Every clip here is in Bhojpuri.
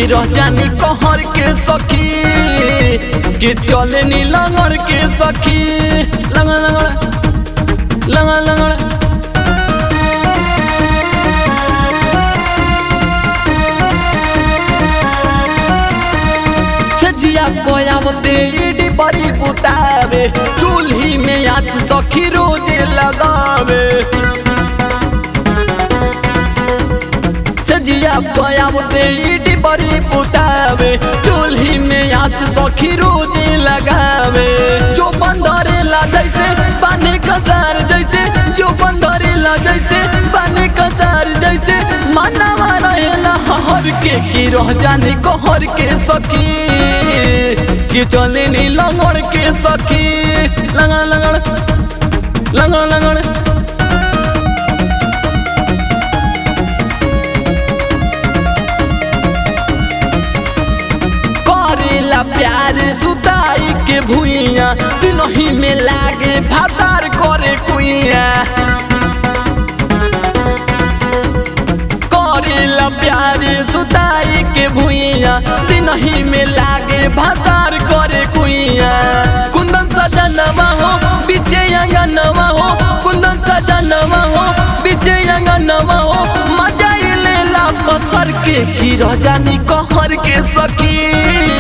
रह जानी कहर के सखी कि चले नी लंगड़ के सखी लंगड़ लंगड़ लंगड़ लंगड़ सजिया कोयावते इडी बड़ी बुतावे चूल्ही में आज सखी रोजे लगावे सजिया कोयावते इडी बड़ी बुतावे चूल्ही में आज सखी रोजे लगावे जो बंदरे ला जैसे पानी कसार जैसे जो बंदरे ला जैसे पानी कसार जैसे मानवा रहेला हर के की रह जाने कहर के सखी कि चले नी लंगड़ के सखी लंगड़ लंगड़ लंगड़ लंगड़ करेला प्यार सुताई के भुइया दिनही में लागे भातार करे कुइया करेला प्यार सुताई के भुइया दिनही में लागे भातार करे कुइया कुंदन सजनवा हो बीचे अंगनवा हो कुंदन सजनवा हो बीचे अंगनवा हो मजा लेला पत्थर के की रजानी कहर के सखी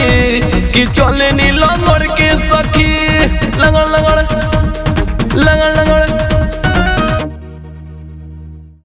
कि चले नी लंगड़ के सखी लंगड़ लंगड़ लंगड़